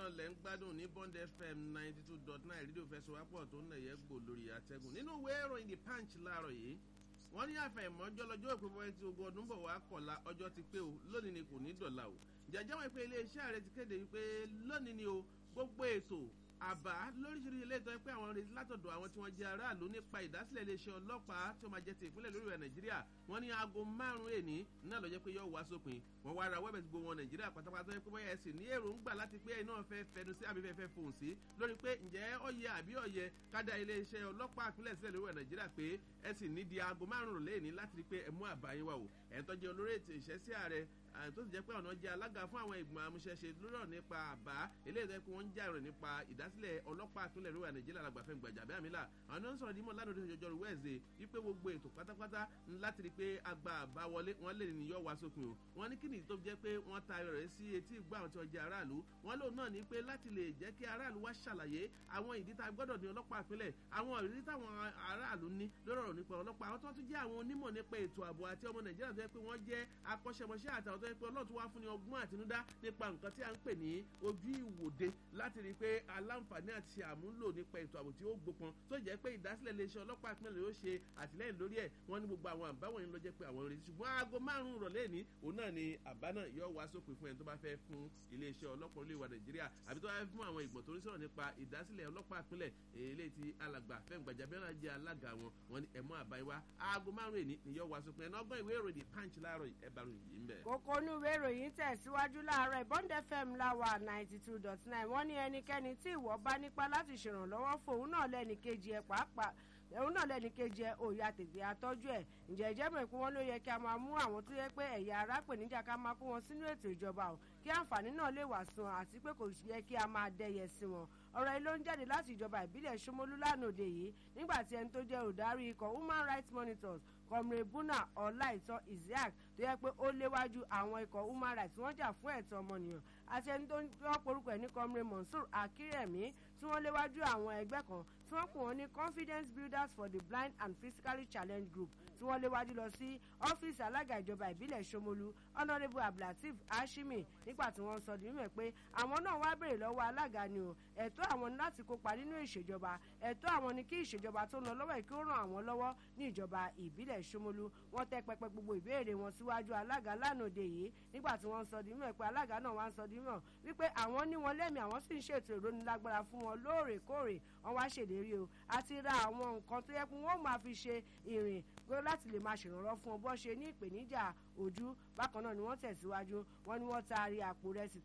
náà lẹ́ ń gbádùn ní bond fm ninety two dot nine rédíò fẹsọ̀wápọ̀ tó ń nẹ̀yẹ́ gbò lórí àtẹ́gùn nínú ìwé ìròyìn the punch láàárọ̀ yìí wọ́n ní àfẹ̀mọ́jọ́ lọ́jọ́ ìpínpọ̀ tí ogun ọdún bọ̀ wá kọ̀la ọjọ́ ti pé o lónìí ni kò ní dọ̀la o jẹjẹ́ wọn pé iléeṣẹ́ ààrẹ ti kéde wípé lónìí ni o gbogbo ètò àbá lóríṣiríṣi ilé ìtọ́ pé àwọn retí látọ̀dọ̀ àwọn tí wọ́n jẹ́ aráàlú nípa ìdásílẹ̀ iléeṣẹ́ ọlọ́pàá tí ó máa jẹ́ ti ìpínlẹ̀ lórí rẹ̀ nàìjíríà wọ́n ní aago márùn-ún èní náà lọ́jọ́ pé yóò wá sópin wọ́n wá ra wẹ́bẹ̀ tí gbogbo wọn nàìjíríà pátápátá pé bóyá ẹ̀sìn ní èròǹgbà láti pé iná fẹ́ fẹnu sí àbí fẹ́ fòun sí lórí pé ǹjẹ́ ọ̀yẹ àbí ọ̀yẹ kádà iléeṣẹ́ ọlọ́pàá ìpínlẹ̀ sílẹ̀ lórí rẹ̀ nàìjíríà pé ẹ̀sìn ní di aago márùn-ún lẹ́ẹ̀ni láti rí pé ẹ̀mú àbáyé wà wò ẹ̀ tó jẹ́ olórí ètò ìṣẹ́sí ààrẹ tó sì jẹ́ pé ọ̀nà jẹ́ alága fún àwọn ìgbìmọ̀ amúṣẹ́ṣe lórí ọ̀rọ̀ nípa àbá eléyìí tó pé wọ́n ń jà rẹ̀ nípa ìdásílẹ̀ ọlọ́pàá ìpínlẹ̀ ìrúwà nàìjíríà làgbàfẹ́ gbàjà bẹ́ẹ̀ àmì là àwọn náà ń sọ̀rọ̀ dímọ̀ lánàá oṣù jọjọ́ wẹ́ẹ̀sẹ̀ wípé gbogbo ètò pátápátá láti rí pé agba àbá wọlé wọn lè ní yọ wá sópin o wọn ní kí ni tó jẹ́ pé wọ́n ta rẹ̀ sí etí ìgbà àwọn tí wọ́n jẹ́ aráàlú wọn lòun náà ní pé láti lè jẹ́ kí aráàlú wá ṣàlàyé àwọn ìdí tá a gbọ́dọ̀ ní ọlọ́pàá ìpínlẹ̀ àwọn ìrírí táwọn aráàlú ní lórí ọ̀rọ̀ nípa ọlọ́pàá àwọn tó tún jẹ́ àwọn onímọ̀ nípa ètò ààbò àti ọmọ nàìjíríà tó yẹ pé wọ́n jẹ́ akọ́ṣẹ́mọṣẹ́ àtàwọn tó yẹ pé ọlọ́run tó wá fún ní ọgbọ́n àtinúdá nípa nǹkan tí a ń pè ní ojú ìwòde láti rí i pé aláǹfààní àti àmúlò nípa ètò ààbò tí ó gbópọn tó jẹ́ pé ìdásílẹ̀ iléeṣẹ́ ọlọ́pàá ìpínlẹ̀ yóò ṣe àtìlẹ́yìn lórí ẹ̀ wọ́n ní gbogbo àwọn àbáwọ̀n yìí ló jẹ́ pé àwọn retí ṣùgbọ́n aago márùn-ún rọ̀lẹ́ ní òun náà ni àbá náà yóò wá sópin fún ẹni tó bá fẹ́ fún iléeṣẹ́ ọlọ́pàá olè wa nàìjíríà àbí tó bá fẹ́ fún àwọn ìgbọ̀n tó ń sọ̀rọ̀ nípa ìdásílẹ̀ ọlọ́pàá ìpínlẹ̀ èlé ti alàgbà fẹ́m gbàjábẹ́rẹ́ jẹ́ alága wọn wọn ni ẹ̀mọ́ àbáyé wa aago márùn-ún èní ni yóò wá sópin ẹ̀ náà ọgbọ́n ìwé ìròyìn punch láàárọ̀ ẹ̀bàrún yìí ń bẹ̀. kókó inú ìwé ìròyìn tẹ̀síwájú láàárọ̀ bond fm láwà ninety two dot nine wọ́n ní ẹnikẹ́ni tí ìwọ bá nípa láti ṣèrànlọ́wọ́ fòun náà lẹ́ni kejì ẹ̀ pàápàá òun náà lẹ́ni kejì ẹ̀ òòyà tètè àtọ́jú ẹ̀ ǹjẹ́ ìjẹ́ mọ̀ pé wọ́n ló yẹ kí a máa mú àwọn tó yẹ pé ẹ̀yà ara pè níjà ká máa kó wọn sínú ètò ìjọba o kí àǹfààní náà lè wà sùn àti pé kò yẹ kí a máa dẹyẹ sí wọn ọ̀rọ̀ yìí ló ń jáde láti ìjọba ìbílẹ̀ Ṣómólú lánàá òde yìí nígbà tí ẹni tó jẹ́ olùdarí ikọ̀ human rights monitors kọmre buna ọláìtọ́ isiaq tó yẹ pé ó léwájú àwọn ikọ̀ human rights wọ́n jà fún ẹ̀tọ́ ọmọnìyàn àti ẹni tó ń wọ́n porúkọ ẹ̀ ní kọmre mansour akírẹ̀mí tí wọ́n léwájú àwọn ẹgbẹ́ kan tí wọ́n pè wọ́n ní confidence builders for the blind and physically challenged group tí wọ́n léwájú lọ sí ọ́fíìsì alága ìjọba ìbílẹ̀ Ṣómólú honourable abdulateef hashimi nígbà tí wọ́n sọ di mímọ̀ pé àwọn náà wá béèrè lọ́wọ́ alága ni o ẹ̀tọ́ àwọn ní láti kópa nínú ìṣèjọba ẹ̀tọ́ àwọn ni kí ìṣèjọba tó lọ lọ́wọ́ kí ó ràn àwọn lọ́wọ́ ní ìjọba ìbílẹ̀ Ṣómólú wọ́n tẹ́ pẹpẹ gbogbo ìbéèrè wọn síwájú alága lánàá òde yìí nígbà tí wọ́n sọ di mímọ̀ pé alága náà wá ń sọ di mímọ̀ wípé àwọn ní wọn lẹ́mìí àwọn sì ń ṣètò ìrónilágbára fún wọn lóòrèkóòrè wọ́n wá ṣèlérí o àti ra àwọn nǹkan tó yẹ kí wọ́n máa fi ṣe ìrìn gbé láti lè máa ṣèrànlọ́ fún ọ bọ́ ṣe ní ìpèníjà ojú bákan náà ni wọ́n tẹ̀síwájú wọ́n ní wọ́n taari àpò rẹsì